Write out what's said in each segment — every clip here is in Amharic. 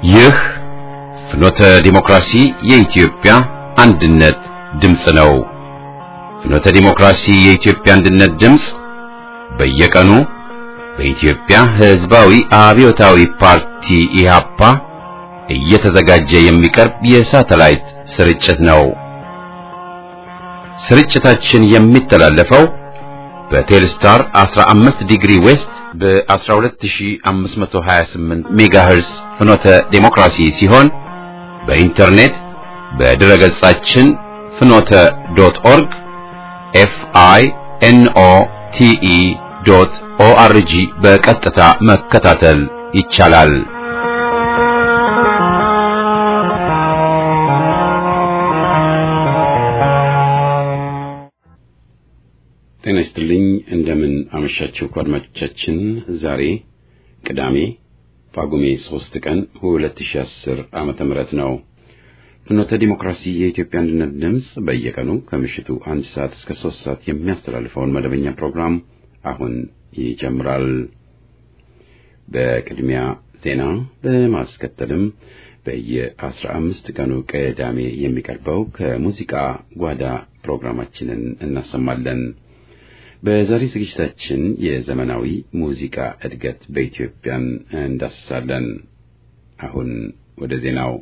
ይህ ፍኖተ ዲሞክራሲ የኢትዮጵያ አንድነት ድምፅ ነው። ፍኖተ ዲሞክራሲ የኢትዮጵያ አንድነት ድምፅ በየቀኑ በኢትዮጵያ ሕዝባዊ አብዮታዊ ፓርቲ ኢህአፓ እየተዘጋጀ የሚቀርብ የሳተላይት ስርጭት ነው። ስርጭታችን የሚተላለፈው በቴልስታር 15 ዲግሪ ዌስት በ12528 ሜጋሄርስ ፍኖተ ዴሞክራሲ ሲሆን በኢንተርኔት በድረ ገጻችን ፍኖተ ዶት ኦርግ ኤፍ አይ ኤን ኦ ቲ ኢ ዶት ኦ አር ጂ በቀጥታ መከታተል ይቻላል። ጤና ይስጥልኝ። እንደምን አመሻችሁ አድማጮቻችን። ዛሬ ቅዳሜ ጳጉሜ 3 ቀን 2010 ዓመተ ምህረት ነው። ፍኖተ ዲሞክራሲ የኢትዮጵያ አንድነት ድምፅ በየቀኑ ከምሽቱ አንድ ሰዓት እስከ 3 ሰዓት የሚያስተላልፈውን መደበኛ ፕሮግራም አሁን ይጀምራል። በቅድሚያ ዜና በማስከተልም በየአስራ አምስት ቀኑ ቅዳሜ የሚቀርበው ከሙዚቃ ጓዳ ፕሮግራማችንን እናሰማለን። በዛሬ ዝግጅታችን የዘመናዊ ሙዚቃ እድገት በኢትዮጵያን እንዳስሳለን። አሁን ወደ ዜናው።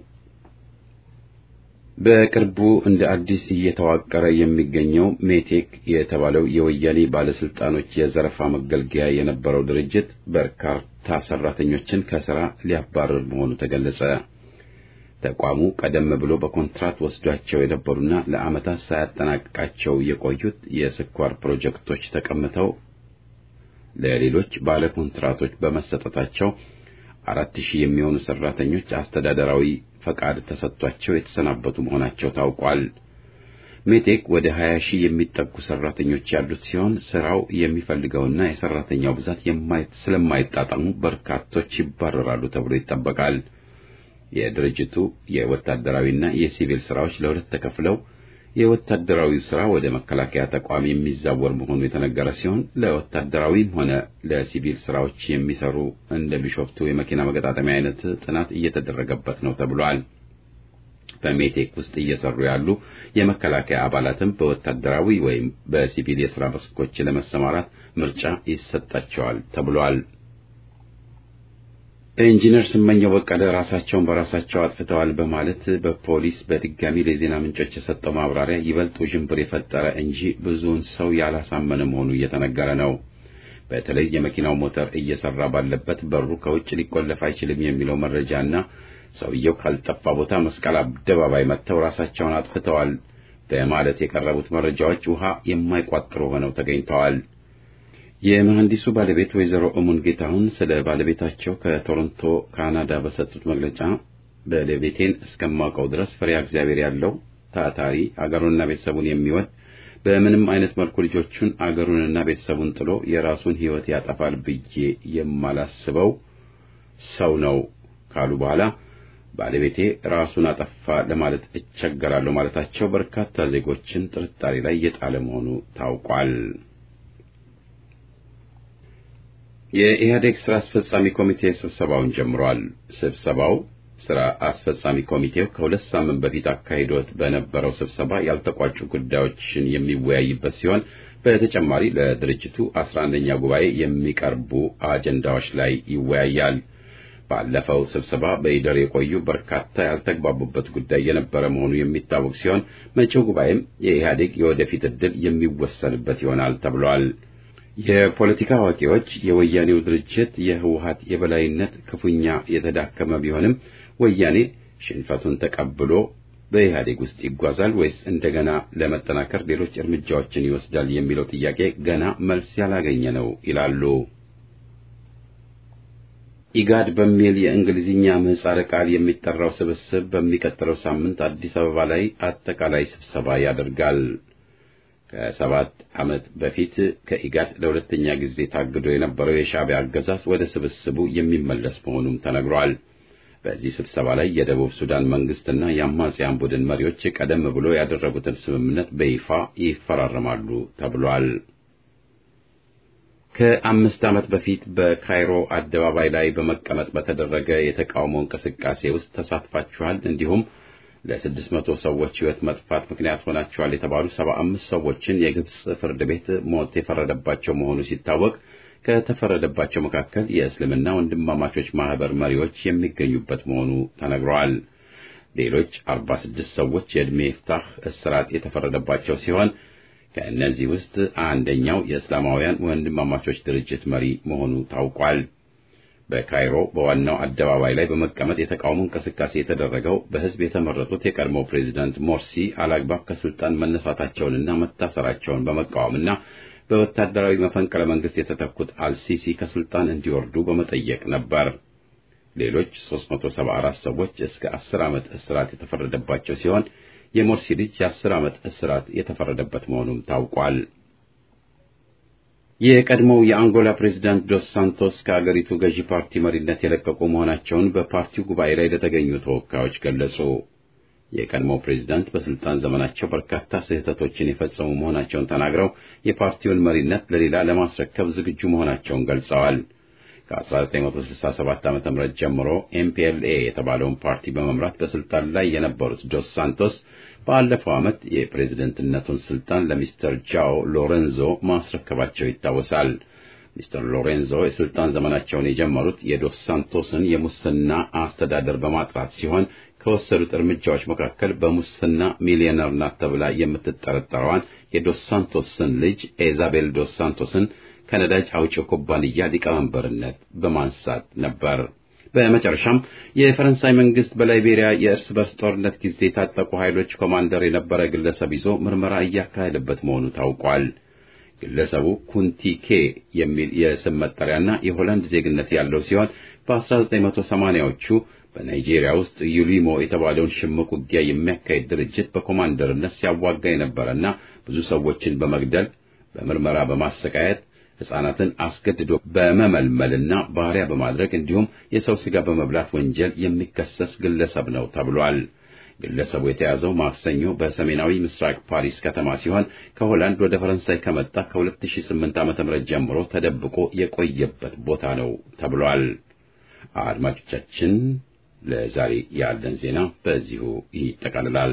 በቅርቡ እንደ አዲስ እየተዋቀረ የሚገኘው ሜቴክ የተባለው የወያኔ ባለስልጣኖች የዘረፋ መገልገያ የነበረው ድርጅት በርካታ ሰራተኞችን ከስራ ሊያባርር መሆኑ ተገለጸ። ተቋሙ ቀደም ብሎ በኮንትራት ወስዷቸው የነበሩና ለዓመታት ሳያጠናቅቃቸው የቆዩት የስኳር ፕሮጀክቶች ተቀምተው ለሌሎች ባለ ኮንትራቶች በመሰጠታቸው አራት ሺህ የሚሆኑ ሰራተኞች አስተዳደራዊ ፈቃድ ተሰጥቷቸው የተሰናበቱ መሆናቸው ታውቋል። ሜቴክ ወደ 20 ሺህ የሚጠጉ ሰራተኞች ያሉት ሲሆን ስራው የሚፈልገውና የሰራተኛው ብዛት ስለማይጣጣሙ በርካቶች ይባረራሉ ተብሎ ይጠበቃል። የድርጅቱ የወታደራዊና የሲቪል ስራዎች ለሁለት ተከፍለው የወታደራዊው ስራ ወደ መከላከያ ተቋም የሚዛወር መሆኑ የተነገረ ሲሆን ለወታደራዊም ሆነ ለሲቪል ስራዎች የሚሰሩ እንደ ቢሾፍቱ የመኪና መገጣጠሚያ አይነት ጥናት እየተደረገበት ነው ተብሏል። በሜቴክ ውስጥ እየሰሩ ያሉ የመከላከያ አባላትም በወታደራዊ ወይም በሲቪል የስራ መስኮች ለመሰማራት ምርጫ ይሰጣቸዋል ተብሏል። ኢንጂነር ስመኘው በቀለ ራሳቸውን በራሳቸው አጥፍተዋል በማለት በፖሊስ በድጋሚ ለዜና ምንጮች የሰጠው ማብራሪያ ይበልጥ ውዥንብር የፈጠረ እንጂ ብዙውን ሰው ያላሳመነ መሆኑ እየተነገረ ነው። በተለይ የመኪናው ሞተር እየሰራ ባለበት በሩ ከውጭ ሊቆለፍ አይችልም የሚለው መረጃና ሰውየው ካልጠፋ ቦታ መስቀል አደባባይ መጥተው ራሳቸውን አጥፍተዋል በማለት የቀረቡት መረጃዎች ውሃ የማይቋጥሩ ሆነው ተገኝተዋል። የመሐንዲሱ ባለቤት ወይዘሮ እሙን ጌታሁን ስለ ባለቤታቸው ከቶሮንቶ ካናዳ በሰጡት መግለጫ ባለቤቴን እስከማውቀው ድረስ ፈሪሃ እግዚአብሔር ያለው ታታሪ፣ አገሩንና ቤተሰቡን የሚወድ በምንም አይነት መልኩ ልጆቹን አገሩንና ቤተሰቡን ጥሎ የራሱን ሕይወት ያጠፋል ብዬ የማላስበው ሰው ነው ካሉ በኋላ ባለቤቴ ራሱን አጠፋ ለማለት እቸገራለሁ ማለታቸው በርካታ ዜጎችን ጥርጣሬ ላይ የጣለ መሆኑ ታውቋል። የኢህአዴግ ስራ አስፈጻሚ ኮሚቴ ስብሰባውን ጀምሯል። ስብሰባው ስራ አስፈጻሚ ኮሚቴው ከሁለት ሳምንት በፊት አካሂዶት በነበረው ስብሰባ ያልተቋጩ ጉዳዮችን የሚወያይበት ሲሆን በተጨማሪ ለድርጅቱ አስራ አንደኛ ጉባኤ የሚቀርቡ አጀንዳዎች ላይ ይወያያል። ባለፈው ስብሰባ በኢደር የቆዩ በርካታ ያልተግባቡበት ጉዳይ የነበረ መሆኑ የሚታወቅ ሲሆን መጪው ጉባኤም የኢህአዴግ የወደፊት ዕድል የሚወሰንበት ይሆናል ተብሏል። የፖለቲካ አዋቂዎች የወያኔው ድርጅት የህወሀት የበላይነት ክፉኛ የተዳከመ ቢሆንም ወያኔ ሽንፈቱን ተቀብሎ በኢህአዴግ ውስጥ ይጓዛል ወይስ እንደገና ለመጠናከር ሌሎች እርምጃዎችን ይወስዳል የሚለው ጥያቄ ገና መልስ ያላገኘ ነው ይላሉ። ኢጋድ በሚል የእንግሊዝኛ ምህጻረ ቃል የሚጠራው ስብስብ በሚቀጥለው ሳምንት አዲስ አበባ ላይ አጠቃላይ ስብሰባ ያደርጋል። ከሰባት ዓመት በፊት ከኢጋድ ለሁለተኛ ጊዜ ታግዶ የነበረው የሻዕቢያ አገዛዝ ወደ ስብስቡ የሚመለስ መሆኑም ተነግሯል። በዚህ ስብሰባ ላይ የደቡብ ሱዳን መንግስትና የአማጽያን ቡድን መሪዎች ቀደም ብሎ ያደረጉትን ስምምነት በይፋ ይፈራረማሉ ተብሏል። ከአምስት ዓመት በፊት በካይሮ አደባባይ ላይ በመቀመጥ በተደረገ የተቃውሞ እንቅስቃሴ ውስጥ ተሳትፋችኋል፣ እንዲሁም ለስድስት መቶ ሰዎች ሕይወት መጥፋት ምክንያት ሆናችኋል የተባሉ ሰባ አምስት ሰዎችን የግብፅ ፍርድ ቤት ሞት የፈረደባቸው መሆኑ ሲታወቅ ከተፈረደባቸው መካከል የእስልምና ወንድማማቾች ማህበር መሪዎች የሚገኙበት መሆኑ ተነግረዋል። ሌሎች አርባ ስድስት ሰዎች የዕድሜ ፍታህ እስራት የተፈረደባቸው ሲሆን ከእነዚህ ውስጥ አንደኛው የእስላማውያን ወንድማማቾች ድርጅት መሪ መሆኑ ታውቋል። በካይሮ በዋናው አደባባይ ላይ በመቀመጥ የተቃውሞ እንቅስቃሴ የተደረገው በሕዝብ የተመረጡት የቀድሞው ፕሬዚዳንት ሞርሲ አላግባብ ከስልጣን መነሳታቸውንና መታሰራቸውን በመቃወምና በወታደራዊ መፈንቅለ መንግስት የተተኩት አልሲሲ ከስልጣን እንዲወርዱ በመጠየቅ ነበር። ሌሎች 374 ሰዎች እስከ 10 ዓመት እስራት የተፈረደባቸው ሲሆን የሞርሲ ልጅ የ10 ዓመት እስራት የተፈረደበት መሆኑም ታውቋል። የቀድሞው የአንጎላ ፕሬዝዳንት ዶስ ሳንቶስ ከአገሪቱ ገዢ ፓርቲ መሪነት የለቀቁ መሆናቸውን በፓርቲው ጉባኤ ላይ ለተገኙ ተወካዮች ገለጹ። የቀድሞው ፕሬዝዳንት በስልጣን ዘመናቸው በርካታ ስህተቶችን የፈጸሙ መሆናቸውን ተናግረው የፓርቲውን መሪነት ለሌላ ለማስረከብ ዝግጁ መሆናቸውን ገልጸዋል። ከ1967 ዓ.ም ጀምሮ ኤምፒኤልኤ የተባለውን ፓርቲ በመምራት በስልጣን ላይ የነበሩት ዶስ ሳንቶስ ባለፈው ዓመት የፕሬዝደንትነቱን ስልጣን ለሚስተር ጃኦ ሎሬንዞ ማስረከባቸው ይታወሳል። ሚስተር ሎሬንዞ የስልጣን ዘመናቸውን የጀመሩት የዶስ ሳንቶስን የሙስና አስተዳደር በማጥራት ሲሆን ከወሰዱት እርምጃዎች መካከል በሙስና ሚሊዮነር ናት ተብላ የምትጠረጠረዋን የዶስ ሳንቶስን ልጅ ኢዛቤል ዶስ ሳንቶስን ከነዳጅ አውጪው ኩባንያ ሊቀመንበርነት በማንሳት ነበር። በመጨረሻም የፈረንሳይ መንግስት በላይቤሪያ የእርስ በርስ ጦርነት ጊዜ የታጠቁ ኃይሎች ኮማንደር የነበረ ግለሰብ ይዞ ምርመራ እያካሄደበት መሆኑ ታውቋል። ግለሰቡ ኩንቲኬ የሚል የስም መጠሪያና የሆላንድ ዜግነት ያለው ሲሆን በ1980ዎቹ በናይጄሪያ ውስጥ ዩሊሞ የተባለውን ሽምቅ ውጊያ የሚያካሄድ ድርጅት በኮማንደርነት ሲያዋጋ የነበረና ብዙ ሰዎችን በመግደል በምርመራ በማሰቃየት ሕፃናትን አስገድዶ በመመልመልና ባሪያ በማድረግ እንዲሁም የሰው ሥጋ በመብላት ወንጀል የሚከሰስ ግለሰብ ነው ተብሏል። ግለሰቡ የተያዘው ማክሰኞ በሰሜናዊ ምስራቅ ፓሪስ ከተማ ሲሆን ከሆላንድ ወደ ፈረንሳይ ከመጣ ከ2008 ዓ.ም ጀምሮ ተደብቆ የቆየበት ቦታ ነው ተብሏል። አድማጮቻችን፣ ለዛሬ ያለን ዜና በዚሁ ይጠቃልላል።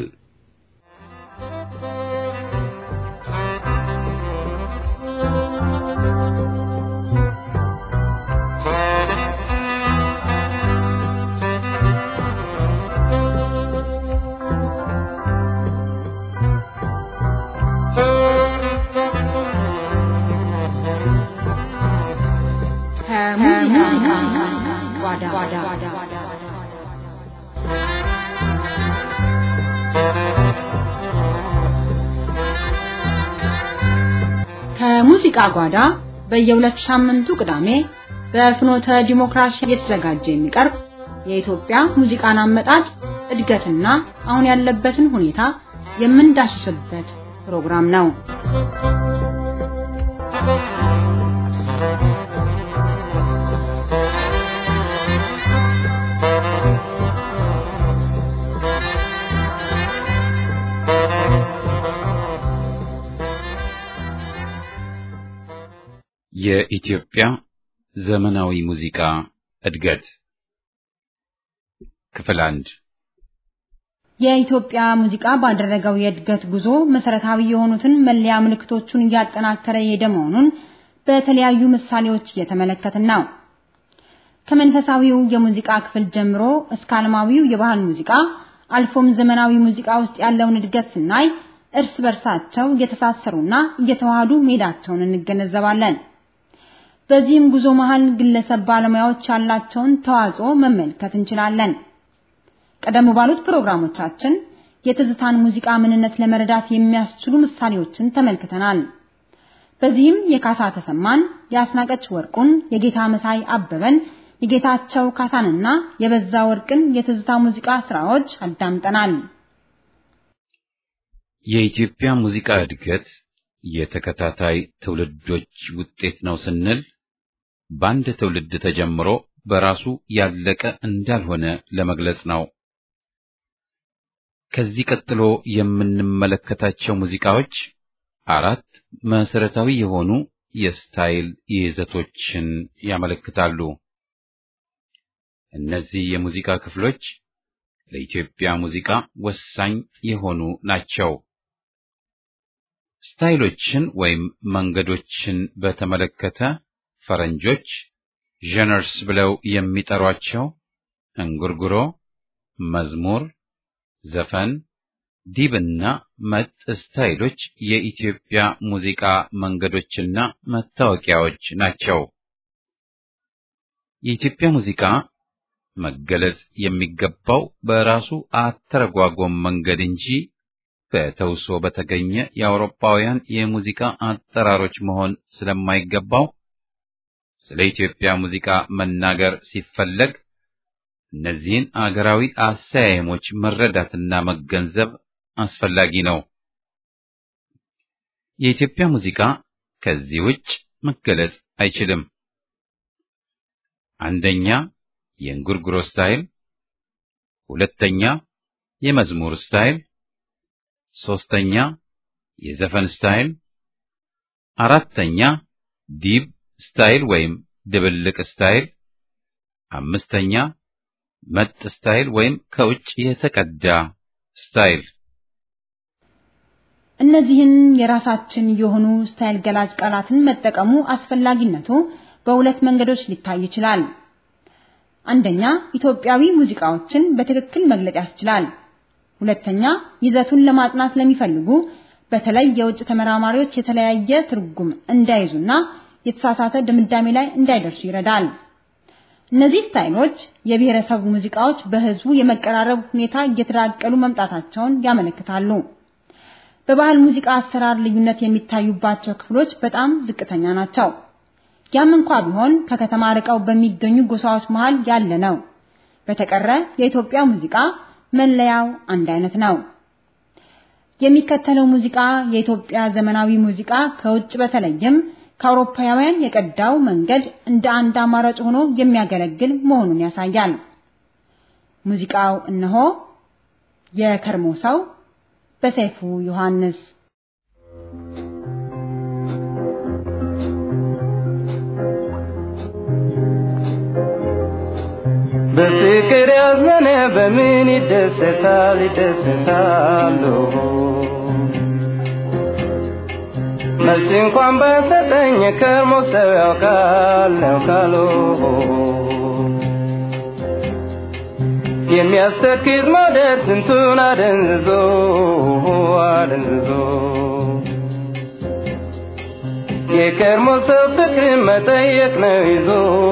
ከሙዚቃ ጓዳ በየሁለት ሳምንቱ ቅዳሜ በፍኖተ ዲሞክራሲ እየተዘጋጀ የሚቀርብ የኢትዮጵያ ሙዚቃን አመጣጥ እድገትና አሁን ያለበትን ሁኔታ የምንዳስስበት ፕሮግራም ነው። የኢትዮጵያ ዘመናዊ ሙዚቃ እድገት ክፍል አንድ የኢትዮጵያ ሙዚቃ ባደረገው የእድገት ጉዞ መሰረታዊ የሆኑትን መለያ ምልክቶቹን እያጠናከረ የሄደ መሆኑን በተለያዩ ምሳሌዎች እየተመለከትን ነው። ከመንፈሳዊው የሙዚቃ ክፍል ጀምሮ እስከ ዓለማዊው የባህል ሙዚቃ አልፎም ዘመናዊ ሙዚቃ ውስጥ ያለውን እድገት ስናይ እርስ በርሳቸው እየተሳሰሩና እየተዋሃዱ መሄዳቸውን እንገነዘባለን። በዚህም ጉዞ መሃል ግለሰብ ባለሙያዎች ያላቸውን ተዋጽኦ መመልከት እንችላለን። ቀደም ባሉት ፕሮግራሞቻችን የትዝታን ሙዚቃ ምንነት ለመረዳት የሚያስችሉ ምሳሌዎችን ተመልክተናል። በዚህም የካሳ ተሰማን፣ የአስናቀች ወርቁን፣ የጌታ መሳይ አበበን፣ የጌታቸው ካሳንና የበዛ ወርቅን የትዝታ ሙዚቃ ስራዎች አዳምጠናል። የኢትዮጵያ ሙዚቃ እድገት የተከታታይ ትውልዶች ውጤት ነው ስንል በአንድ ትውልድ ተጀምሮ በራሱ ያለቀ እንዳልሆነ ለመግለጽ ነው። ከዚህ ቀጥሎ የምንመለከታቸው ሙዚቃዎች አራት መሰረታዊ የሆኑ የስታይል ይዘቶችን ያመለክታሉ። እነዚህ የሙዚቃ ክፍሎች ለኢትዮጵያ ሙዚቃ ወሳኝ የሆኑ ናቸው። ስታይሎችን ወይም መንገዶችን በተመለከተ ፈረንጆች ጀነርስ ብለው የሚጠሯቸው እንጉርጉሮ፣ መዝሙር፣ ዘፈን፣ ዲብና መጥ ስታይሎች የኢትዮጵያ ሙዚቃ መንገዶችና መታወቂያዎች ናቸው። የኢትዮጵያ ሙዚቃ መገለጽ የሚገባው በራሱ አተረጓጎም መንገድ እንጂ በተውሶ በተገኘ የአውሮፓውያን የሙዚቃ አጠራሮች መሆን ስለማይገባው ስለ ኢትዮጵያ ሙዚቃ መናገር ሲፈለግ እነዚህን አገራዊ አሰያየሞች መረዳትና መገንዘብ አስፈላጊ ነው። የኢትዮጵያ ሙዚቃ ከዚህ ውጭ መገለጽ አይችልም። አንደኛ የእንጉርጉሮ ስታይል፣ ሁለተኛ የመዝሙር ስታይል፣ ሶስተኛ የዘፈን ስታይል፣ አራተኛ ዲብ ስታይል ወይም ድብልቅ ስታይል፣ አምስተኛ መጥ ስታይል ወይም ከውጭ የተቀዳ ስታይል። እነዚህን የራሳችን የሆኑ ስታይል ገላጭ ቃላትን መጠቀሙ አስፈላጊነቱ በሁለት መንገዶች ሊታይ ይችላል። አንደኛ ኢትዮጵያዊ ሙዚቃዎችን በትክክል መግለጽ ያስችላል። ሁለተኛ ይዘቱን ለማጥናት ለሚፈልጉ በተለይ የውጭ ተመራማሪዎች የተለያየ ትርጉም እንዳይዙና የተሳሳተ ድምዳሜ ላይ እንዳይደርሱ ይረዳል። እነዚህ ስታይሎች የብሔረሰቡ ሙዚቃዎች በህዝቡ የመቀራረብ ሁኔታ እየተዳቀሉ መምጣታቸውን ያመለክታሉ። በባህል ሙዚቃ አሰራር ልዩነት የሚታዩባቸው ክፍሎች በጣም ዝቅተኛ ናቸው። ያም እንኳ ቢሆን ከከተማ ርቀው በሚገኙ ጎሳዎች መሃል ያለ ነው። በተቀረ የኢትዮጵያ ሙዚቃ መለያው አንድ አይነት ነው። የሚከተለው ሙዚቃ የኢትዮጵያ ዘመናዊ ሙዚቃ ከውጭ በተለይም ከአውሮፓውያን የቀዳው መንገድ እንደ አንድ አማራጭ ሆኖ የሚያገለግል መሆኑን ያሳያል። ሙዚቃው እነሆ የከርሞ ሰው በሰይፉ ዮሐንስ በፍቅር ያዘነ በምን ይደሰታል ይደሰታሉ መልስ እንኳን በሰጠኝ ከርሞ ሰው ያውቃል ያውቃሉ የሚያስተክዝ መውደድ ስንቱን አደንዝዞ አደንዝዞ የከርሞ ሰው ፍቅር መጠየቅ ነው ይዞ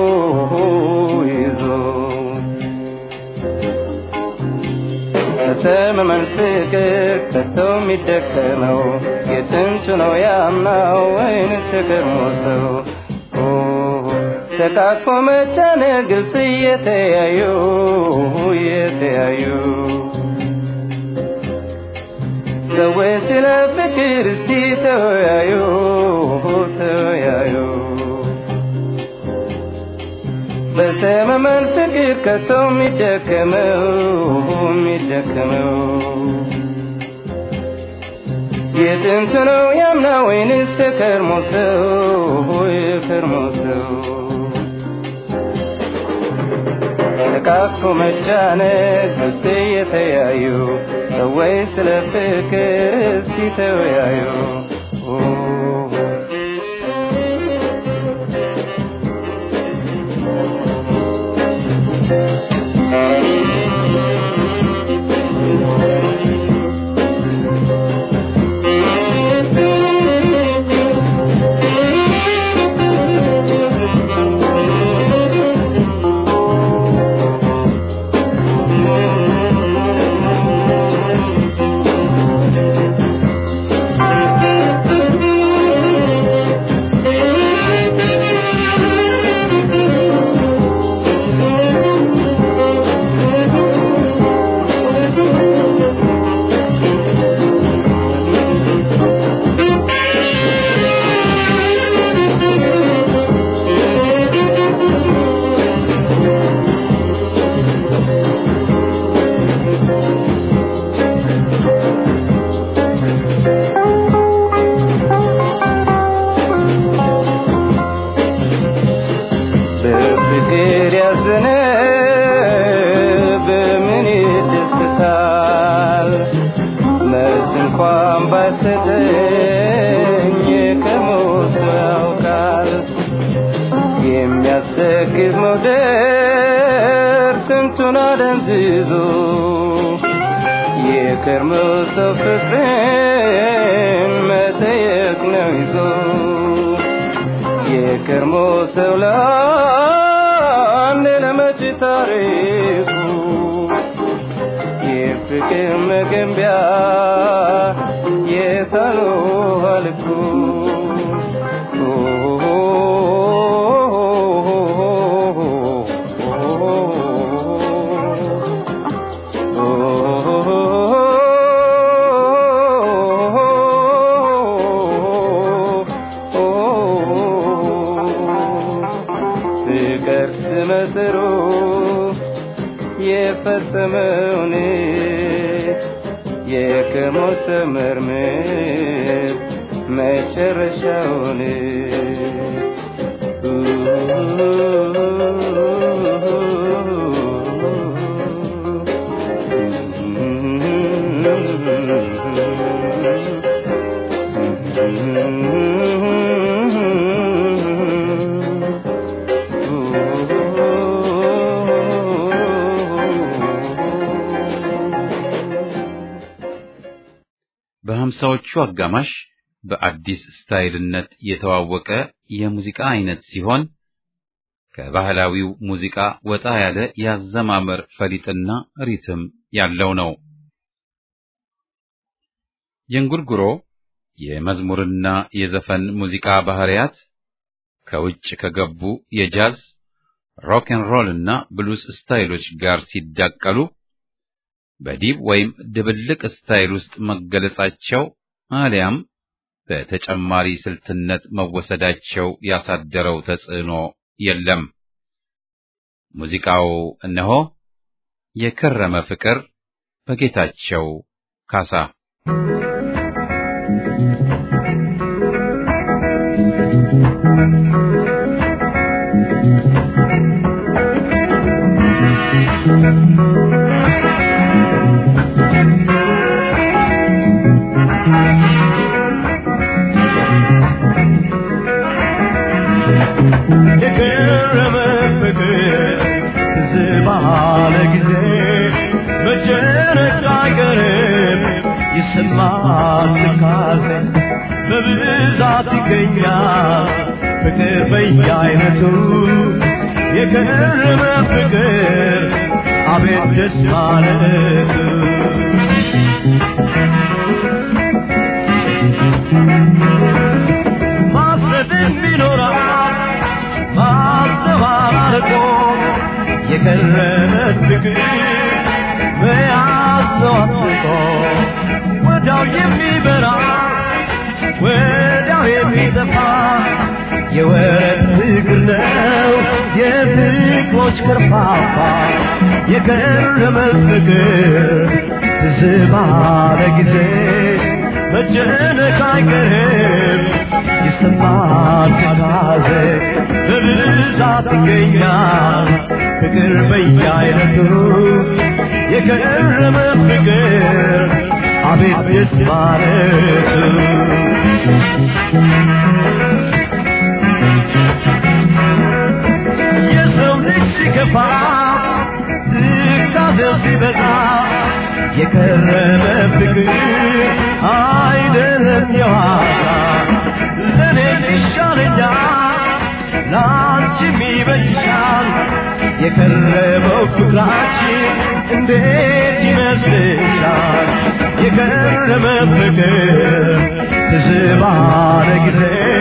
ይዞ ከተመመን ፍቅር ከቶ የሚደከመው የጥንቱ ነው ያምናው ወይንስ የከርሞ ሰው ተቃቅፎ መጫነ ግልጽ እየተያዩ እየተያዩ ሰዎች ስለ ፍቅር እስቲ ተወያዩ ተወያዩ በሰመመን ፍቅር ከቶ የሚደከመው የሚደከመው የጥንት ነው ያምና ወይንስ የከርሞ ሰው የከርሞ ሰው ተቃቅፎ መጫነቅ ግልጽ እየተያዩ ሰዎች ስለ ፍቅር እስቲ ተወያዩ ነፍሱን አደንዝዞ የከርሞ ሰው ፍቅርን መጠየቅ ነው ይዞ የከርሞ ሰው ለአንድ ለመጪ ታሪኩ የፍቅር መገንቢያ የታሉ ልኩ ፍቅር ስመስሩ የፈጸመውን የከሞት መርምር መጨረሻውን በሀምሳዎቹ አጋማሽ በአዲስ ስታይልነት የተዋወቀ የሙዚቃ አይነት ሲሆን ከባህላዊው ሙዚቃ ወጣ ያለ ያዘማመር ፈሊጥና ሪትም ያለው ነው። የእንጉርጉሮ የመዝሙርና የዘፈን ሙዚቃ ባህሪያት ከውጭ ከገቡ የጃዝ ሮክ ኤን ሮል እና ብሉስ ስታይሎች ጋር ሲዳቀሉ በዲብ ወይም ድብልቅ ስታይል ውስጥ መገለጻቸው አሊያም በተጨማሪ ስልትነት መወሰዳቸው ያሳደረው ተጽዕኖ የለም። ሙዚቃው እነሆ የከረመ ፍቅር በጌታቸው ካሳ የገረመ ፍቅር ትዝ ባለ ጊዜ መጨረሻ አይቀርም ይሰማል ትካዜ በብዛት ይገኛል ፍቅር በየአይነቱ የገረመ ፍቅር አቤት ደስ ማለቱ ማሰብም ቢኖራል ማስተባበቆ የከረመ ፍቅር መያዝ ነው አጥብቆ ወዲያው የሚበራ ወዲያው የሚጠፋ የወረት ፍቅር ነው የፍቅሮች ከርፋፋ የከረመ ፍቅር ትዝ ባለ ጊዜ መጨነቅ አይቀርም ይሰማል ትካዜ በብዛት ይገኛል ፍቅር በየአይነቱ የከረመ ፍቅር አቤት ደስ ማለቱ የሰው ልጅ ሲከፋ ትካዜው ሲበዛ የከረመ ፍቅር አይደለም የዋዛ ለእኔ ይሻለኛል ለአንቺም ይበጅሻል የከረመው ፍቅራችን እንዴት ይመስልሻል የከረመ ፍቅር ትዝ ባለ ጊዜ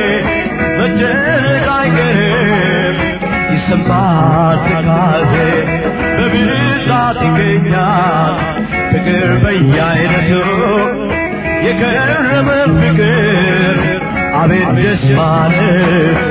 መጨነቅ አይቀርም ይሰማል ትካዜ በብዛት ይገኛል ፍቅር በየአይነቱ የከረመ ፍቅር አቤት ደስ ማለቱ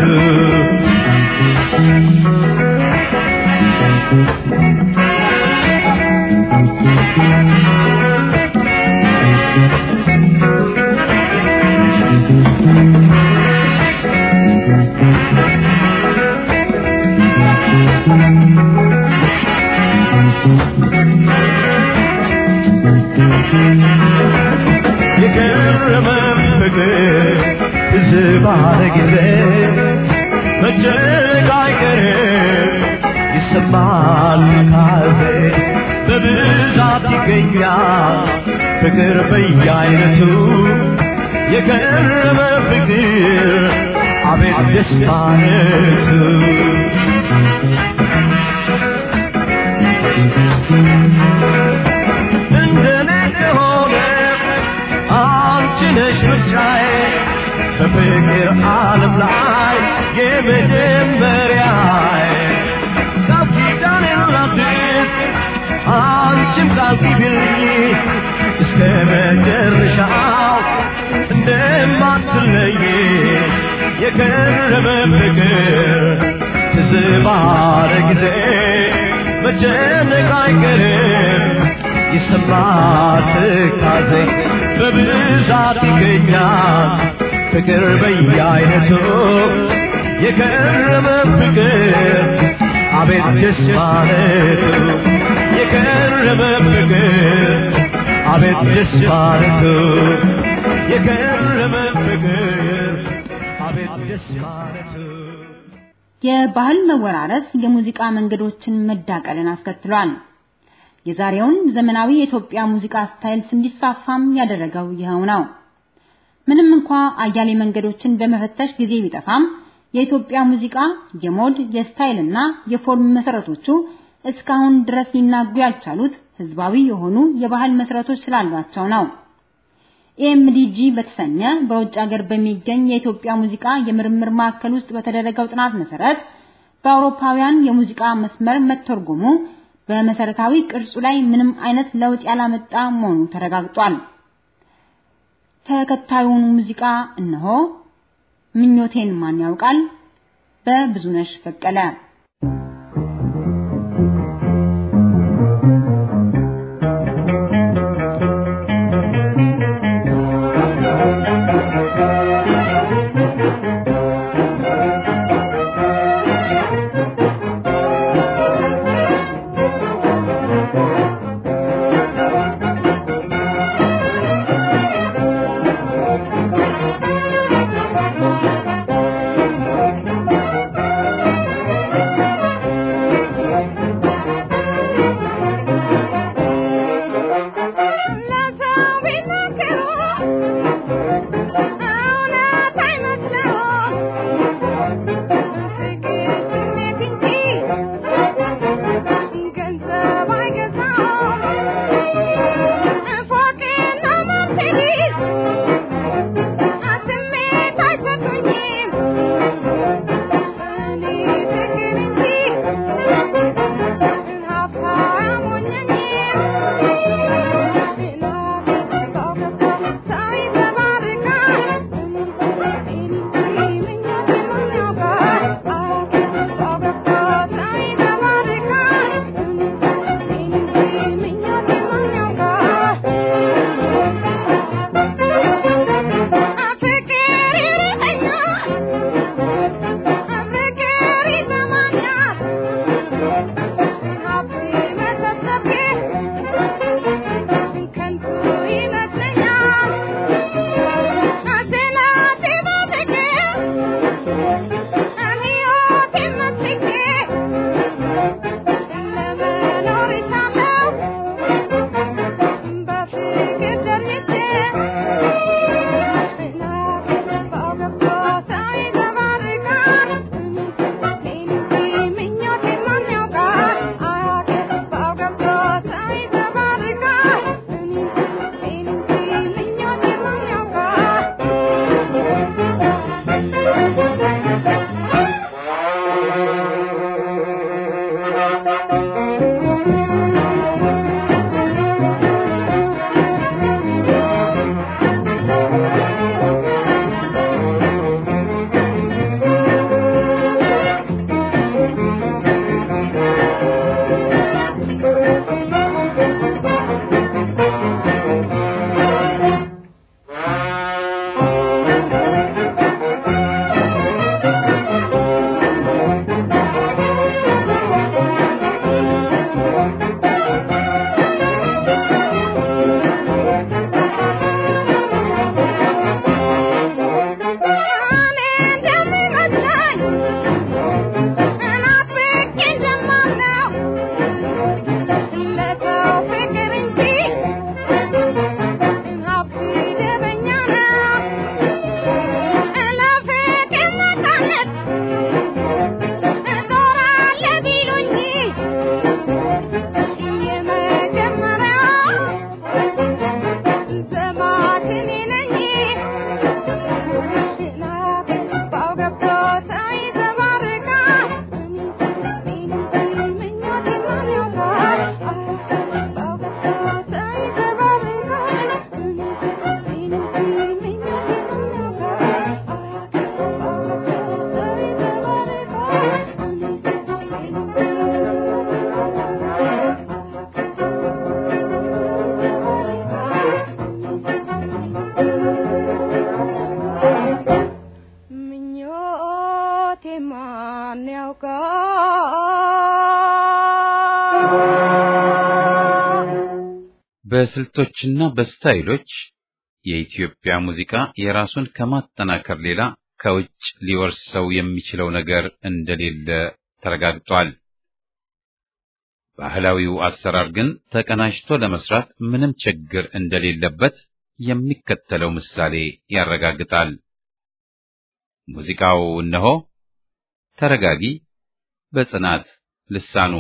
የከረመ ፍቅር ትዝ ባለ ጊዜ መጨነቅ አይቀርም ይሰማል ካዜ ይገኛል ፍቅር በየአይነቱ የቀረበ ፍቅር አቤት ደስታነቱ እንደኔ ከሆነ አንቺ ነሽ ምርጫዬ በፍቅር ዓለም ላይ የመጀመሪያዬ ቃል ኪዳኔን ላድስ አንቺም ቃል ግቢልኝ እስከ መጨረሻው እንደማትለይ የቀረበ ፍቅር ትዝ ባለ ጊዜ መጨነቅ አይቀርም ይሰማል ትካዜ በብዛት ይገኛል ፍቅር በየአይነቱ የቀረበ ፍቅር አቤት ደስ ማለቱ የቀረበ ፍቅር አቤት ደስ ማለቱ የቀረበ ፍቅር አቤት ደስ ማለቱ የባህል መወራረስ የሙዚቃ መንገዶችን መዳቀልን አስከትሏል። የዛሬውን ዘመናዊ የኢትዮጵያ ሙዚቃ ስታይል እንዲስፋፋም ያደረገው ይኸው ነው። ምንም እንኳ አያሌ መንገዶችን በመፈተሽ ጊዜ ቢጠፋም የኢትዮጵያ ሙዚቃ የሞድ የስታይልና የፎርም መሰረቶቹ እስካሁን ድረስ ሊናጉ ያልቻሉት ህዝባዊ የሆኑ የባህል መሰረቶች ስላሏቸው ነው። ኤምዲጂ በተሰኘ በውጭ ሀገር በሚገኝ የኢትዮጵያ ሙዚቃ የምርምር ማዕከል ውስጥ በተደረገው ጥናት መሰረት በአውሮፓውያን የሙዚቃ መስመር መተርጎሙ በመሰረታዊ ቅርጹ ላይ ምንም አይነት ለውጥ ያላመጣ መሆኑ ተረጋግጧል። ተከታዩን ሙዚቃ እነሆ። ምኞቴን ማን ያውቃል በብዙነሽ በቀለ Thank በስልቶችና በስታይሎች የኢትዮጵያ ሙዚቃ የራሱን ከማጠናከር ሌላ ከውጭ ሊወርሰው የሚችለው ነገር እንደሌለ ተረጋግጧል። ባህላዊው አሰራር ግን ተቀናጅቶ ለመስራት ምንም ችግር እንደሌለበት የሚከተለው ምሳሌ ያረጋግጣል። ሙዚቃው እነሆ ተረጋጊ በጽናት ልሳኑ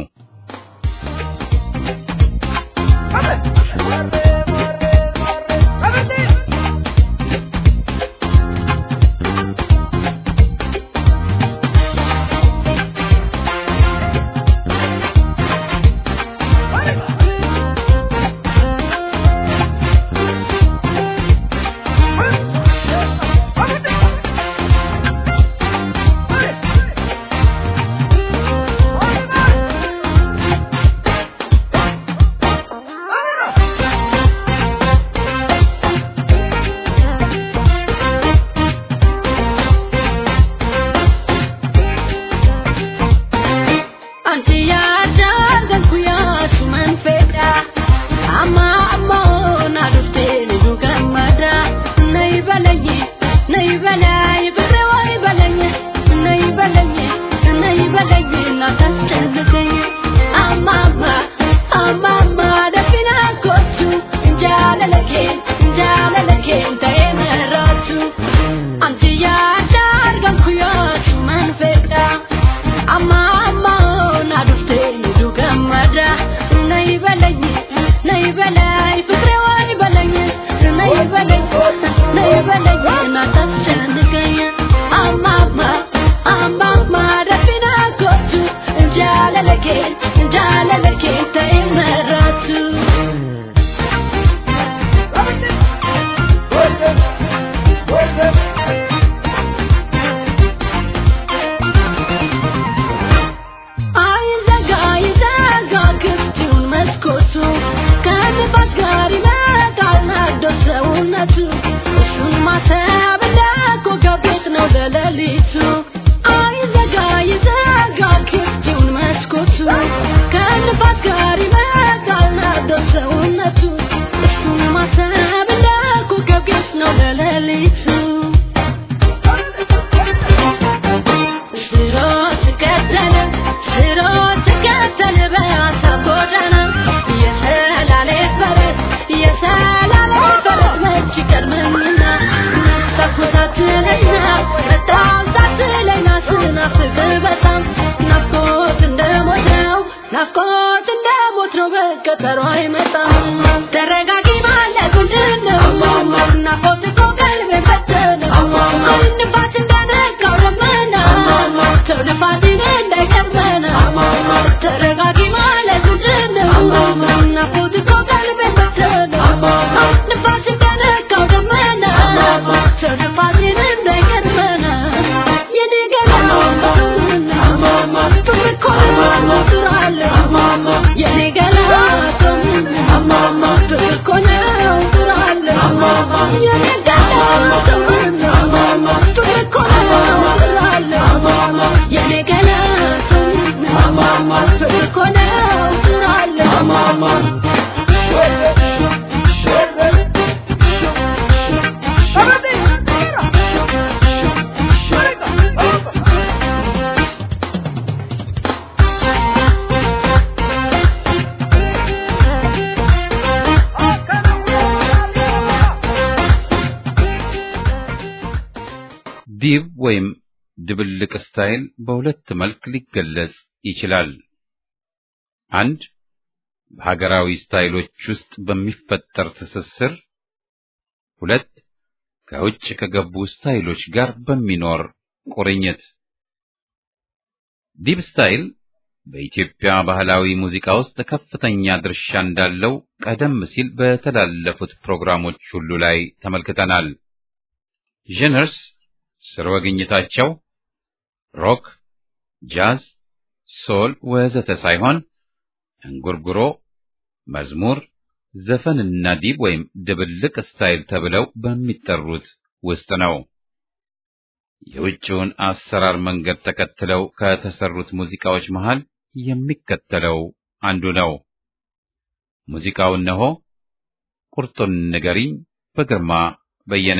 ዲብ ወይም ድብልቅ ስታይል በሁለት መልክ ሊገለጽ ይችላል። አንድ በሀገራዊ ስታይሎች ውስጥ በሚፈጠር ትስስር፣ ሁለት ከውጭ ከገቡ ስታይሎች ጋር በሚኖር ቁርኝት። ዲብ ስታይል በኢትዮጵያ ባህላዊ ሙዚቃ ውስጥ ከፍተኛ ድርሻ እንዳለው ቀደም ሲል በተላለፉት ፕሮግራሞች ሁሉ ላይ ተመልክተናል። ጀነርስ ስርወ ግኝታቸው ሮክ፣ ጃዝ፣ ሶል ወዘተ ሳይሆን እንጉርጉሮ፣ መዝሙር፣ ዘፈንና ዲብ ወይም ድብልቅ ስታይል ተብለው በሚጠሩት ውስጥ ነው። የውጭውን አሰራር መንገድ ተከትለው ከተሰሩት ሙዚቃዎች መሃል የሚከተለው አንዱ ነው። ሙዚቃው እነሆ ቁርጡን ንገሪኝ በግርማ በየነ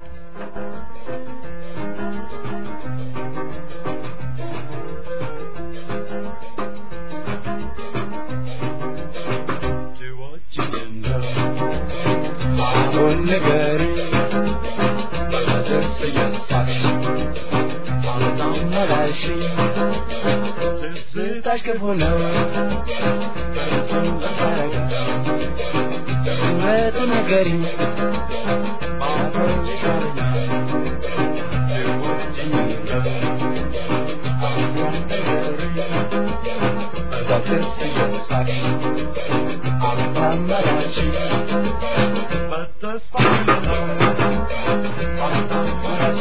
አሁን ንገሪኝ በደስ እየሳቅሽ በጣም መላሽ ትዝታሽ ክፉ ነው እሱን በሳረጋ እውነቱ ንገሪኝ ባዶን ይቀረኛል ትወጂኝ እንደው አሁን ንገሪኝ በደስ እየሳቅሽ በጣም መላሽ በተስፋ ነው በጣም መላሽ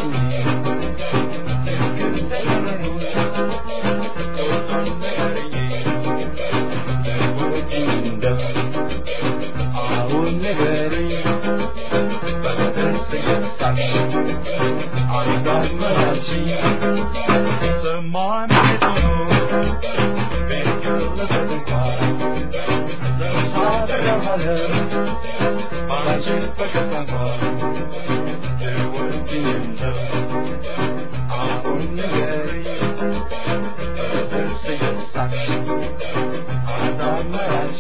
አሁን ንገሪኝ በደስ እየሳቅሽ አዳመራሽ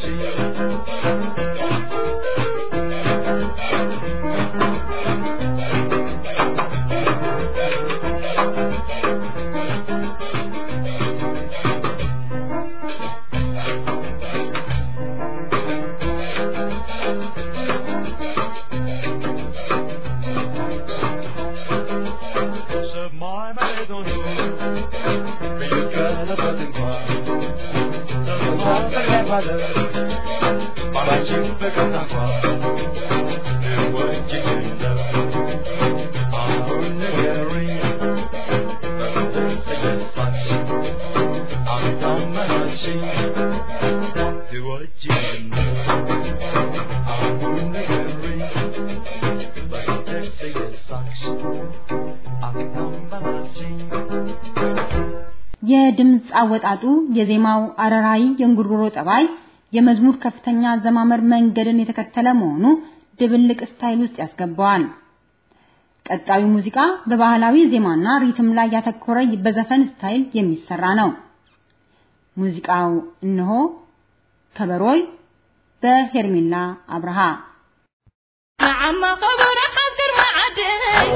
ሰማይ መሬት ሆኖ ቢገለበጥ እንኳን ተሰማጠቀ ባለ ባላችን ፍቅር እንኳን እወጅኝ እንደው አሁን ንገሪኝ በደስ እየሳቅሽ አታመናሽኝ ትወጂኝ እንደው አሁን ንገሪኝ በደስ እየሳቅሽ አታመናሽኝ የድምፅ አወጣጡ የዜማው አረራይ የእንጉርጉሮ ጠባይ የመዝሙር ከፍተኛ አዘማመር መንገድን የተከተለ መሆኑ ድብልቅ ስታይል ውስጥ ያስገባዋል። ቀጣዩ ሙዚቃ በባህላዊ ዜማና ሪትም ላይ ያተኮረ በዘፈን ስታይል የሚሰራ ነው። ሙዚቃው እነሆ ከበሮይ በሄርሜላ አብርሃ نعم خبر حذر ما عدي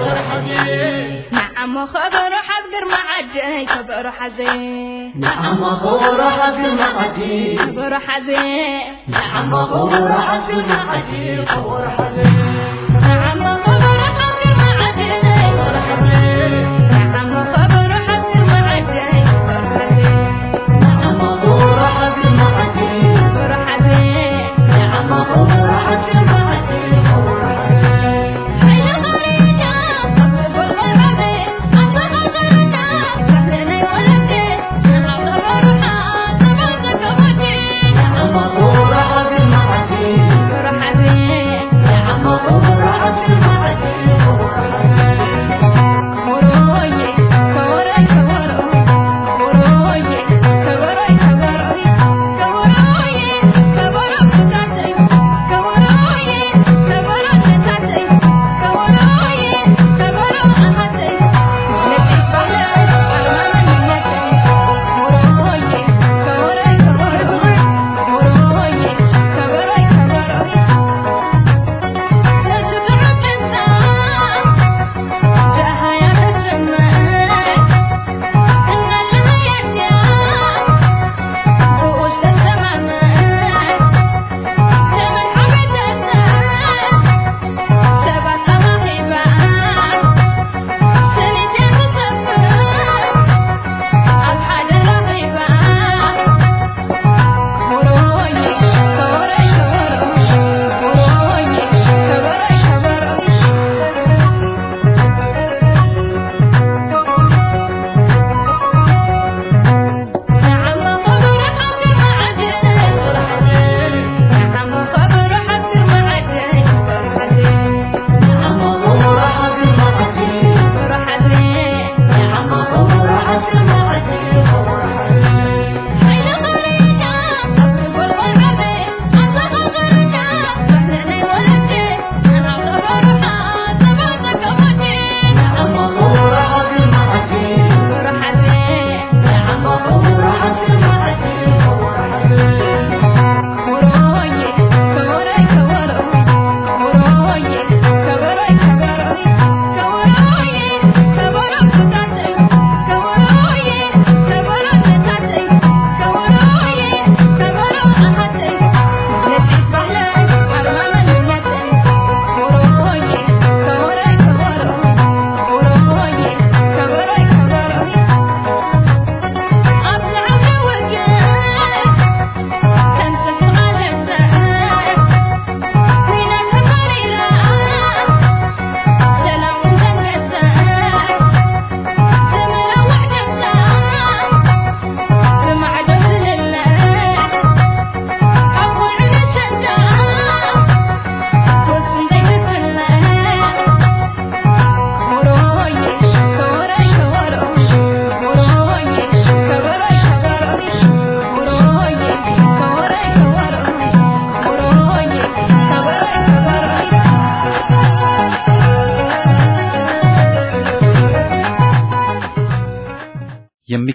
نعم خبر حذر ما عدي خبر حزين نعم غور حق معدي خبر حزين نعم غور حق معدي غور حزين نعم خبر حذر ما عدي خبر حزين نعم خبر حذر ما عدي خبر حزين نعم غور حق معدي خبر حزين نعم غور حق معدي غور حزين حي غرينا خبر غربي عند غرنا فهلنا ولدي نعم خبر حذر ما كتبتي نعم غور حق معدي خبر حزين نعم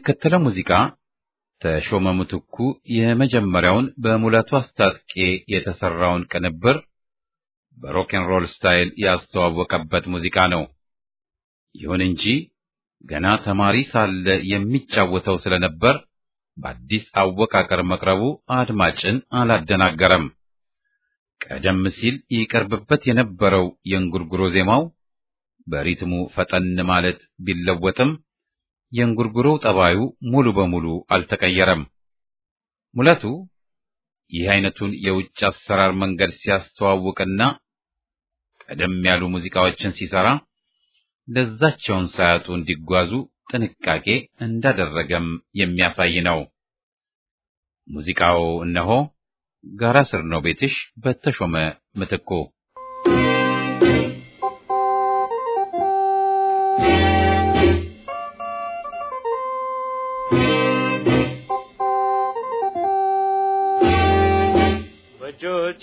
የሚከተለው ሙዚቃ ተሾመ ምትኩ የመጀመሪያውን በሙላቱ አስታጥቄ የተሰራውን ቅንብር በሮክንሮል ስታይል ያስተዋወቀበት ሙዚቃ ነው። ይሁን እንጂ ገና ተማሪ ሳለ የሚጫወተው ስለነበር በአዲስ አወቃቀር መቅረቡ አድማጭን አላደናገረም። ቀደም ሲል ይቀርብበት የነበረው የእንጉርጉሮ ዜማው በሪትሙ ፈጠን ማለት ቢለወጥም የእንጉርጉሮው ጠባዩ ሙሉ በሙሉ አልተቀየረም። ሙለቱ ይህ አይነቱን የውጭ አሰራር መንገድ ሲያስተዋውቅና ቀደም ያሉ ሙዚቃዎችን ሲሰራ ለዛቸውን ሳያጡ እንዲጓዙ ጥንቃቄ እንዳደረገም የሚያሳይ ነው። ሙዚቃው እነሆ ጋራ ስር ነው ቤትሽ በተሾመ ምትኩ በእጆቼ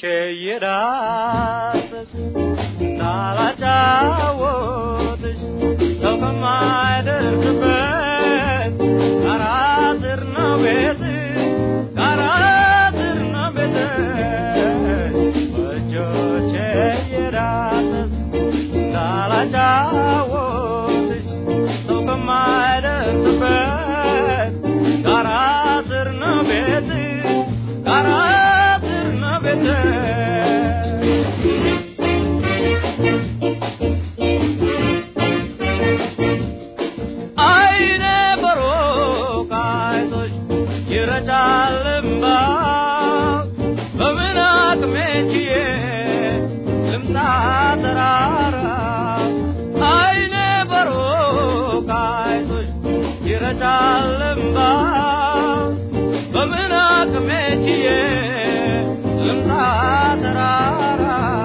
እየዳሰስ እንዳላጫወትሽ ሰው ከማይደርስበት ጋራ ስር ነው ቤት ጋራ ስር ነው ቤት በእጆቼ እየዳሰስ እንዳላጫወትሽ ሰው ከማይደርስበት ጋራ ስር ነው ቤት ጋራ ስር ነው ቤት አይነ በሮቅ አይቶሽ ይረጫል እምባ በምን አቅሜ ችዬ ልምጣ ተራራ አይነ በሮቅ አይቶሽ ይረጫል እምባ በምን አቅሜ ችዬ ልምጣ ተራራ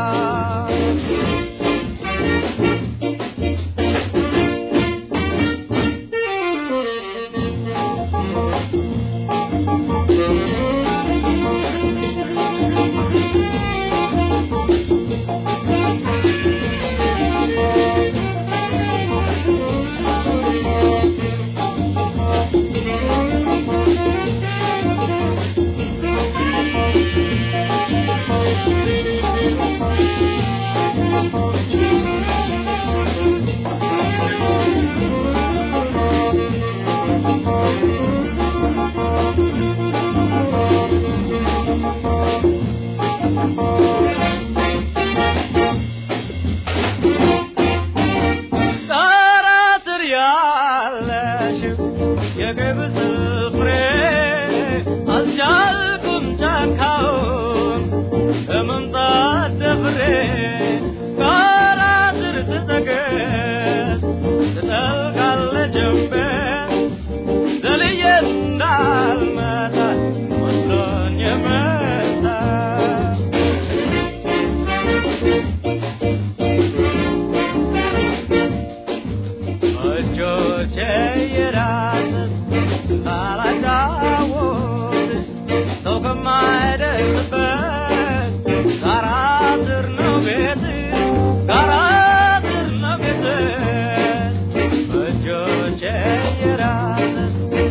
ጣራ ስር ያለሽው የገብስ ፍሬ አልቻልኩም ጫካውን ለመምጣት ደፍሬ ጣራ ስር ስጠገስ ትጠልቃለች ጀንበር ዘልዬ እንዳልመጣ መስሎኝ የመጣ እጆቼ የዳሰስ እንዳላጫውትሽ ሰው ከማይደርስበት ጋራ ስር ነው ቤት ጋራ ስር ነው ቤት እጆቼ የዳሰስ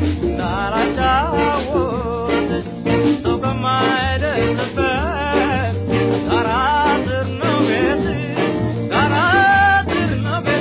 እንዳላጫውትሽ ሰው ከማይደርስበት ጋራ ስር ነው ቤት ጋራ ስር ነው ቤት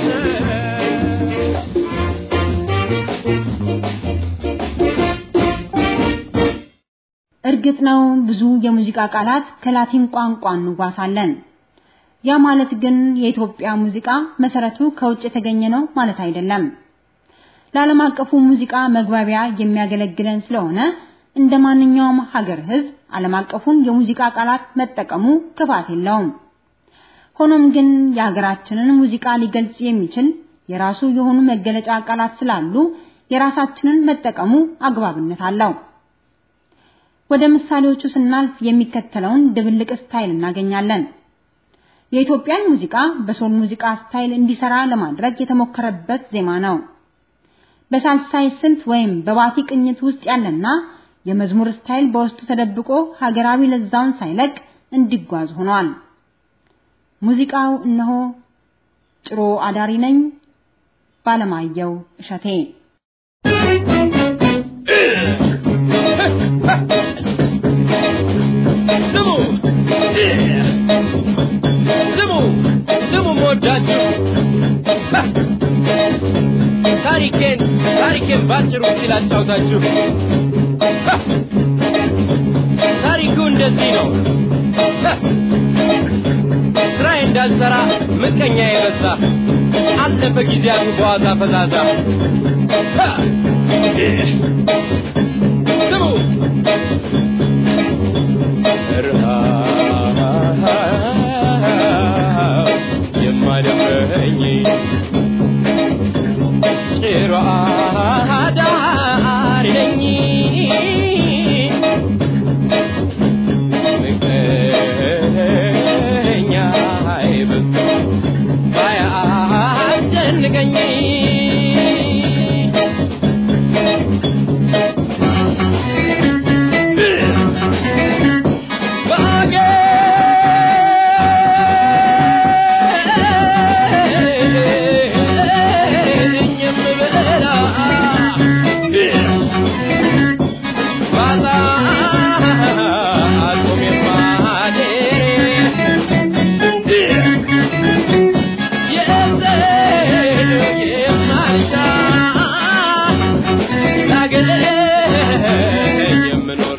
እርግጥ ነው ብዙ የሙዚቃ ቃላት ከላቲን ቋንቋ እንዋሳለን። ያ ማለት ግን የኢትዮጵያ ሙዚቃ መሰረቱ ከውጭ የተገኘ ነው ማለት አይደለም። ለዓለም አቀፉ ሙዚቃ መግባቢያ የሚያገለግለን ስለሆነ እንደ ማንኛውም ሀገር ሕዝብ ዓለም አቀፉን የሙዚቃ ቃላት መጠቀሙ ክፋት የለውም። ሆኖም ግን የሀገራችንን ሙዚቃ ሊገልጽ የሚችል የራሱ የሆኑ መገለጫ ቃላት ስላሉ የራሳችንን መጠቀሙ አግባብነት አለው። ወደ ምሳሌዎቹ ስናልፍ የሚከተለውን ድብልቅ ስታይል እናገኛለን። የኢትዮጵያን ሙዚቃ በሶል ሙዚቃ ስታይል እንዲሰራ ለማድረግ የተሞከረበት ዜማ ነው። በሳልሳይ ስልት ወይም በባቲ ቅኝት ውስጥ ያለና የመዝሙር ስታይል በውስጡ ተደብቆ ሀገራዊ ለዛውን ሳይለቅ እንዲጓዝ ሆኗል። ሙዚቃው እነሆ ጭሮ አዳሪ ነኝ ባለማየሁ እሸቴ ስሙ ስሙ ስሙ መወዳችሁ ታሪኬን ታሪኬን ባጭሩ ሲል አጫውታችሁ ታሪኩ እንደዚህ ነው ስራዬ እንዳልሰራ ምቀኛ የበዛ አለፈ ጊዜያቱ በዋዛ ፈዛዛ ስሙ ረሃብ የማደፈኝ ጭሮ አዳሪ ነኝ ምቀኛ አይበዛ ባያስጨንቀኝ ባገኝ የምበላ ባጣ አልቆም የማደር የዘር የማልሻ ላገኝ የምኖር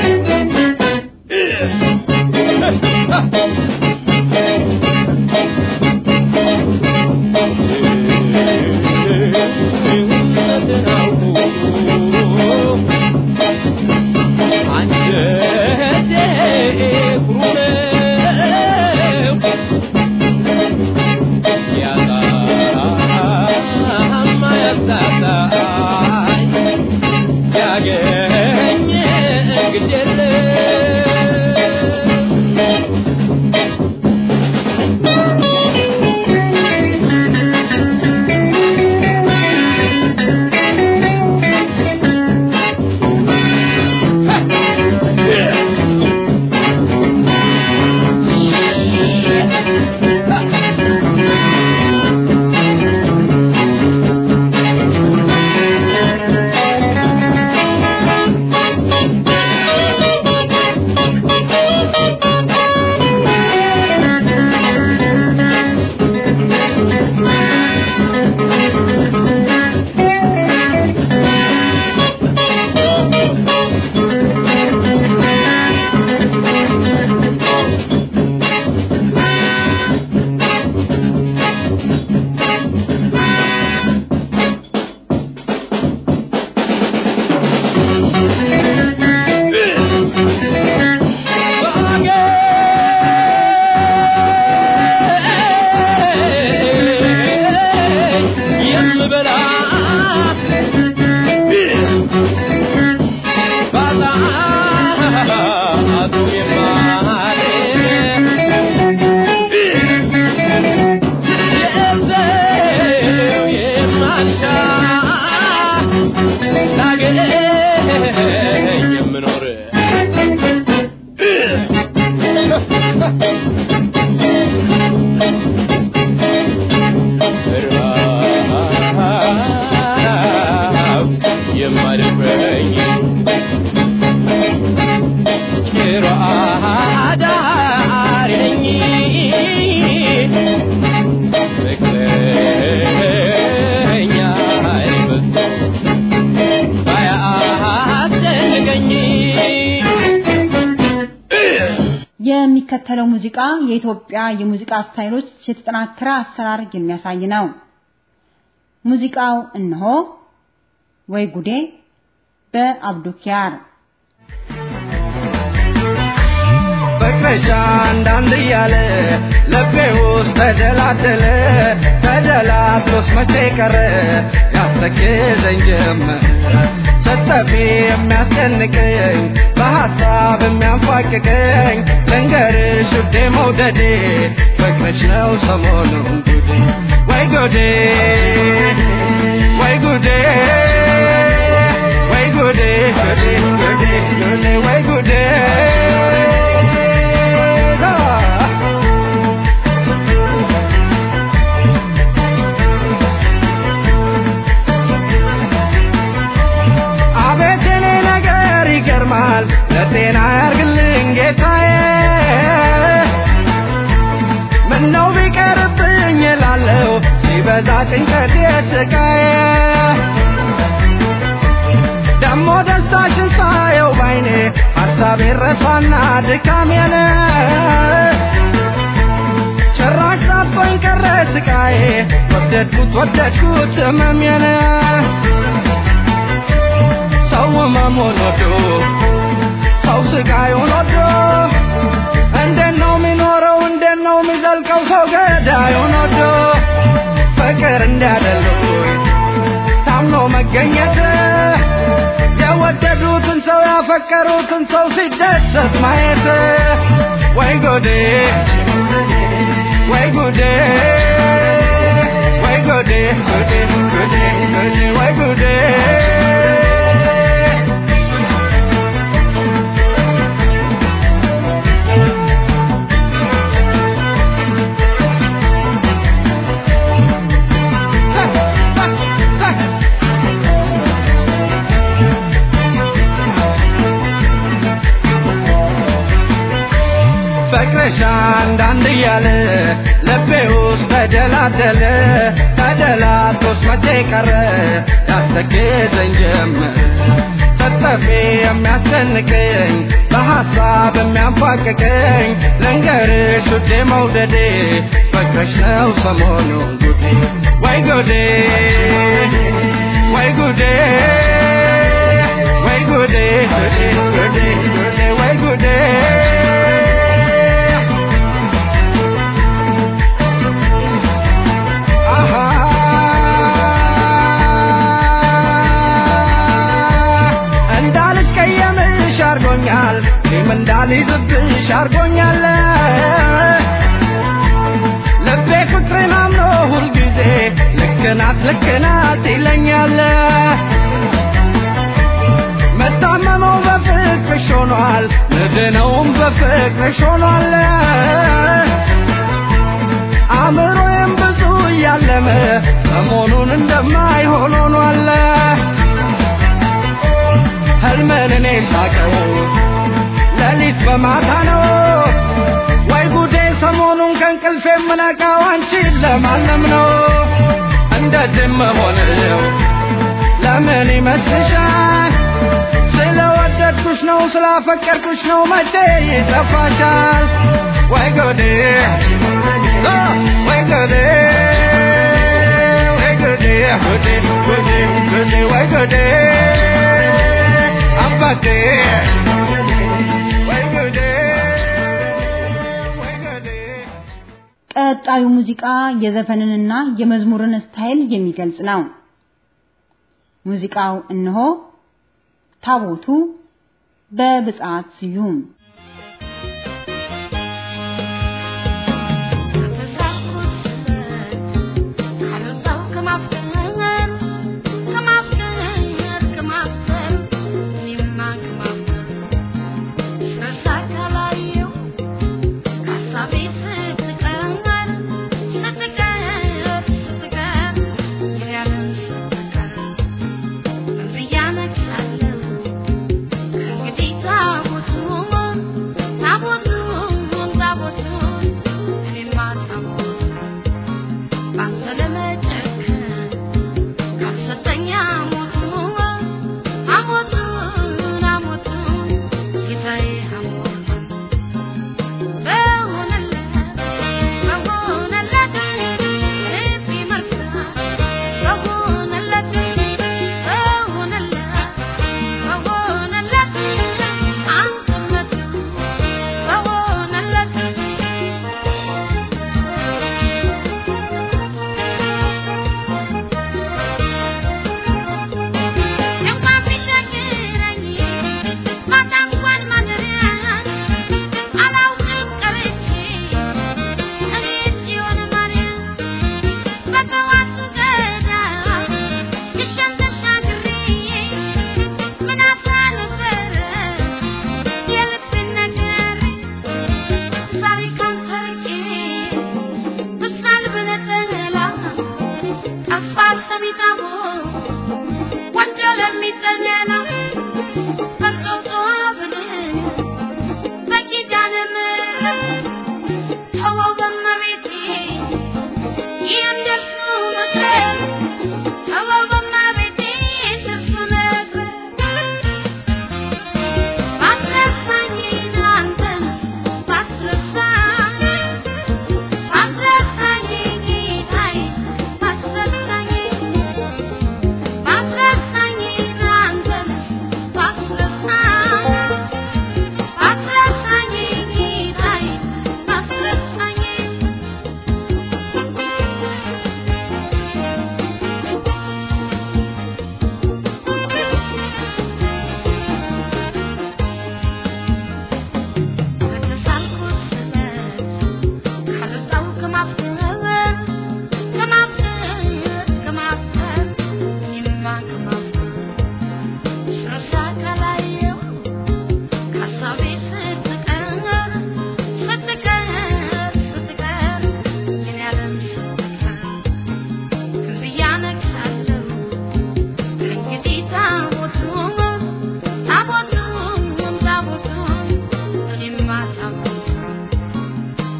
ያገኘ ግዴለ የምበላ ባጣቱ የማደር የማልሻ ላገኝ የምኖር ረሃብ የማደፍረኝ ጭሮ አዳሪ ነኝ ፍቅረኛ አይበዛ ባያስጨንቀኝ የሚከተለው ሙዚቃ የኢትዮጵያ የሙዚቃ ስታይሎች የተጠናከረ አሰራር የሚያሳይ ነው። ሙዚቃው እነሆ ወይ ጉዴ በአብዱኪያር ፍቅርሽ አንዳንድ እያለ ልቤ ውስጥ ተደላደለ ተደላድሎስ መቼ ቀረ ያስተክዘኝ ጀመር ስትጠፊ የሚያስጨንቀኝ በሐሳብ የሚያንፏቅቀኝ ልንገርሽ ውዴ መውደዴ ፍቅርሽ ነው ሰሞኑን ጉዴ ወይ ጉዴ ወይ ጉዴ ወይ ጉዴ ጉዴ ጉዴ ጉዴ ወይ ጉዴ አቤት የኔ ነገር ሲበዛ ጭንቀት ስቃዬ ደሞ ደስታሽን ሳየው ባይኔ ሀሳቤ ረሳና ድካሜን ጭራሽ ጠፍቶኝ ቀረ ስቃዬ ወደድኩት ወደድኩት ህመሜን ሰው ህመሙን ወዶ ሰው ስቃዩን ወዶ እንዴት ነው የሚኖረው እንዴት ነው የሚዘልቀው ሰው ገዳዩን ወዶ ፍቅር እንዲያደሉኝ ታምኖ መገኘት የወደዱትን ሰው ያፈቀሩትን ሰው ሲደሰት ማየት ወይ ጎዴ ወይ ጉዴ ወይ ጉዴ ጉዴ ጉዴ ጉዴ ወይ ጉዴ ፍቅርሽ አንዳንድ እያለ ልቤ ውስጥ ተደላደለ ተደላቶስ መቼ ቀረ ያስተክዘኝ ጀመር ስትጠፊ የሚያስጨንቀኝ በሐሳብ የሚያንፏቅቀኝ ልንገርሽ ውዴ መውደዴ ፍቅርሽ ነው ሰሞኑን ጉዴ ወይ ጉዴ ወይ ጉዴ ወይ ጉዴ ጉዴ ጉዴ ጉዴ ወይ ጉዴ እንዳልቀየምሽ አርጎኛል እኔም እንዳልይዝብሽ አርጎኛል ልቤ ፍቅርን አምኖ ሁልጊዜ ልክናት ልክናት ይለኛል መታመመው በፍቅርሽ ሆኗል ምድነውም በፍቅርሽ ሆኗል አእምሮዬም ብዙ እያለመ ሰሞኑን እንደማይሆን ሆኗል ህልምን እኔ ሳቀው ሌሊት በማታ ነው ወይ ጉዴ ሰሞኑን ከእንቅልፍ የምነቃው አንቺን ለማለም ነው እንደዚህ መሆንው ለምን ይመስልሻል ስለወደድኩሽ ነው ስላፈቀርኩሽ ነው መቼ ይጠፋሻል ወይ ጉዴ አ፣ ወይ ጉዴ ወይ ጉዴ ጉዴ ጉዴ ጉዴ ወይ ጉዴ አባቴ ወይ ጉዴ ወይ ጉዴ ቀጣዩ ሙዚቃ የዘፈንንና የመዝሙርን ስታይል የሚገልጽ ነው። ሙዚቃው እነሆ ታቦቱ በብጻት ስዩም እንግዲህ ታቦቱ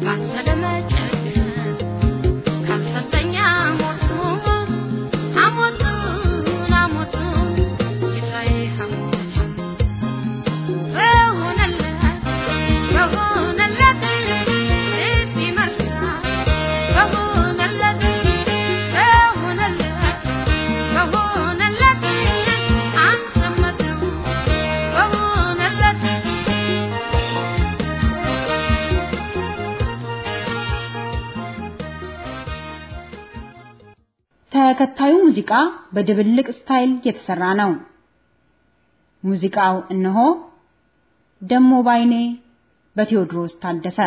ተከታዩ ሙዚቃ በድብልቅ ስታይል የተሰራ ነው። ሙዚቃው እነሆ ደሞ ባይኔ በቴዎድሮስ ታደሰ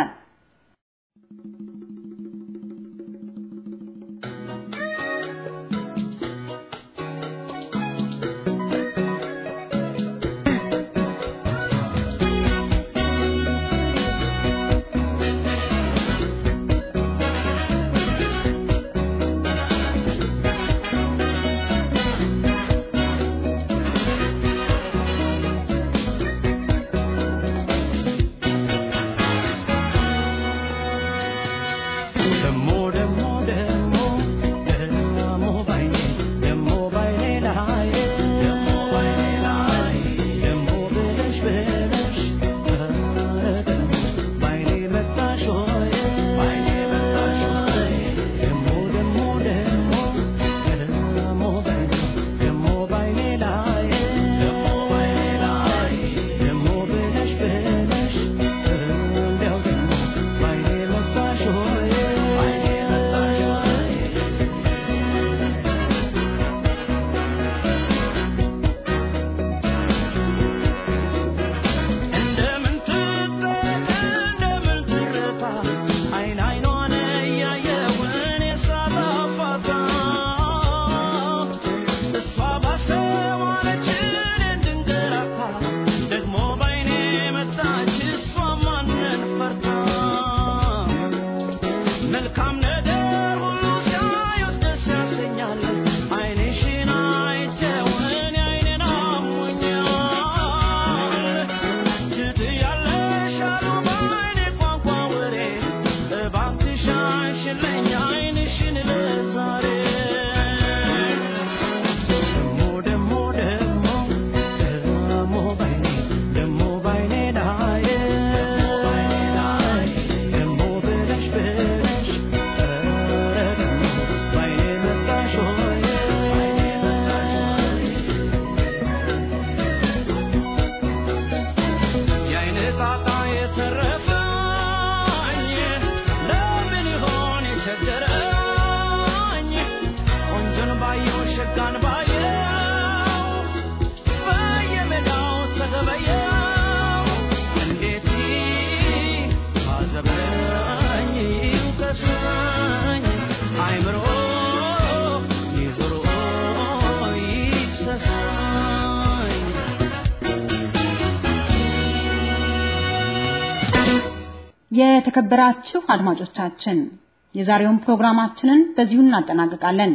የተከበራችሁ አድማጮቻችን የዛሬውን ፕሮግራማችንን በዚሁ እናጠናቅቃለን።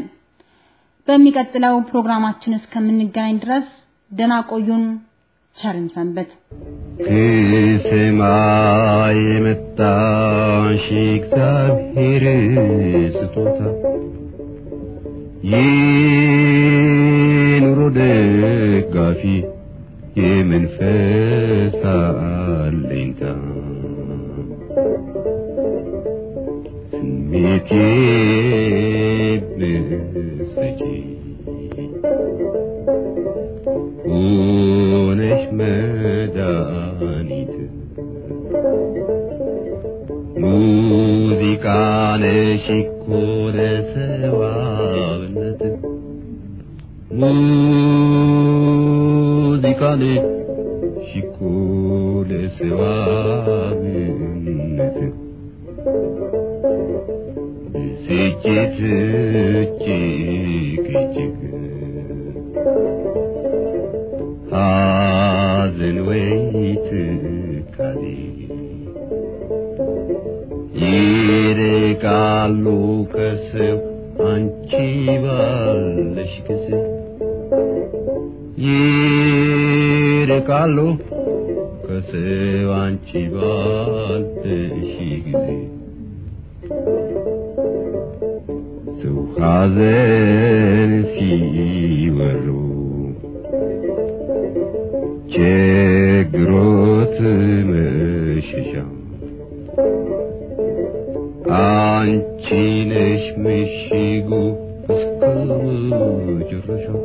በሚቀጥለው ፕሮግራማችን እስከምንገናኝ ድረስ ደህና ቆዩን። ቸርን ሰንበት። ከሰማይ የመጣሽ እግዚአብሔር ስጦታ የኑሮ ደጋፊ የመንፈስ አለኝታ ስሜቴ ብሰጪ ሆነሽ መድኃኒት ሙዚቃ ነሽ እኮ ለሰዋብነት ሙዚቃ ነሽ እኮ ለሰዋብነት ብስጭት እጅግ እጅግ ሐዘን ወይ ትካዜ ይርቃሉ ከሰው አንቺ ባለሽ ጊዜ ይርቃሉ ከሰው አንቺ ባለሽ ጊዜ ሰው ሐዘን ሲወሩ ችግሮት መሸሻ አንቺ ነሽ ምሽጉ እስከ መጨረሻው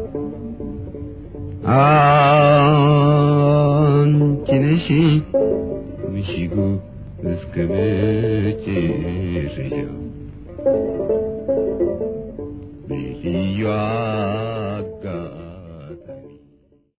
አንቺ ነሽ ምሽጉ እስከ መጨረሻው በልዩ